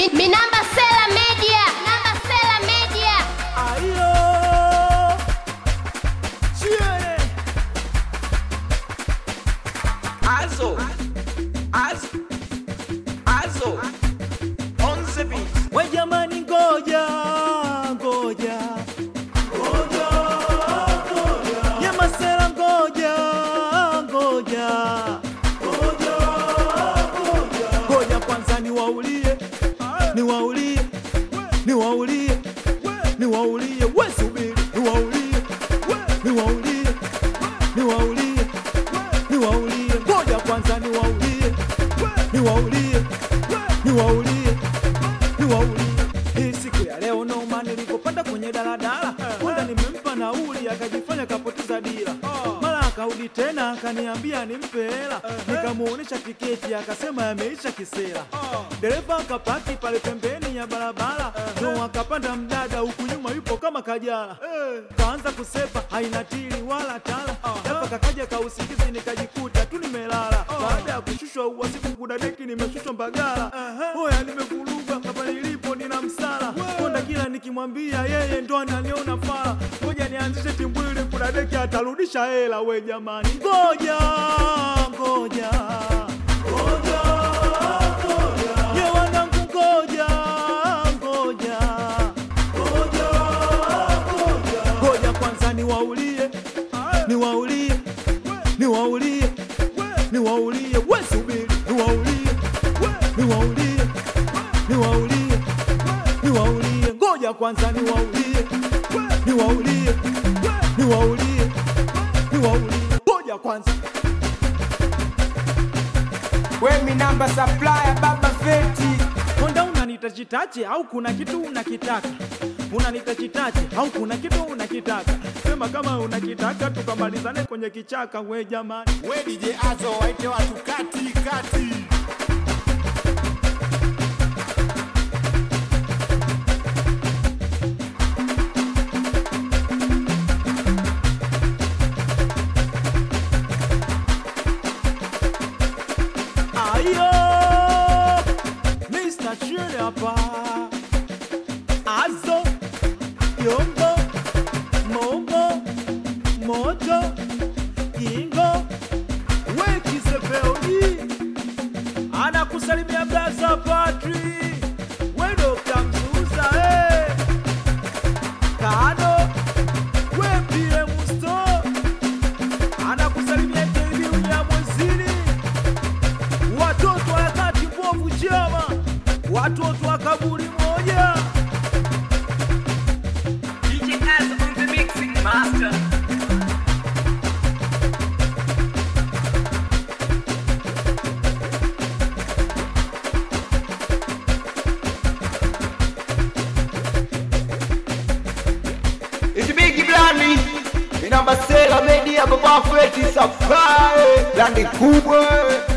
Mi, mi namba Sela Media. Namba Sela Media. Ayo, chiere. Azo, Azo, Azo, on the beat. We jamani, ngoja ngoja ngoja ngoja, ye masela, ngoja ngoja ngoja ngoja, ngoja kwanza niwaulie niwaulie niwaulie niwaulie, we subiri, niwaulie niwaulie niwaulie niwaulie, ngoja kwanza niwaulie niwaulie niwaulie niwaulie. Hii siku ya leo noma, nilipopanda kwenye daladala kwanza nimempa nauli, akajifanya kapoteza dira, mara akarudi tena akaniambia nimpe hela, nikamuonesha tiketi akasema yameisha kisera. Dereva akapaki pale pembeni ya barabara, ndo akapanda mdada huku nyuma yupo kama kajala, kaanza kusepa haina tili wala tala, japo kakaja kausingizi nikajikuta tu nimelala. Baada ya kushushwa uwasiku kudadeki, nimeshushwa Mbagala. Hoya nimevuruga hapa nilipo, nina msala konda, kila nikimwambia yeye ndo ananiona fala. Ngoja nianzishe timbwili, kudadeki atarudisha hela. We jamani, ngoja ngoja ngoja ngoja, ye wanangu, ngoja ngoja ngoja ngoja, ngoja kwanza niwaulie niwaulie niwaulie niwaulie, we subiri, niwaulie niwaulie niwaulie niwaulie, ngoja kwanza niwaulie niwaulie niwaulie niwaulie, ngoja kwanza We mi namba supplier baba feti Konda unanitachitache au kuna kitu unakitaka? Unanitachitache au kuna kitu unakitaka? Sema kama unakitaka tukamalizane kwenye kichaka. We jamani, We DJ Azo waite watu kati kati. ayo Mr. Chile hapa, Azo Yongo Mongo Moto Kingo Wekisepeoni anakusalimia Blaza Patri we Dr. Mzuza eh. Kado we pie Musto anakusalimia KB Unyamwezini watoto wa kati mbovu chama, watoto wa kaburi moja. DJ Azo on the mixing master. It's big blandi Mi namba Sela Media baba feti supply Blandi kubwa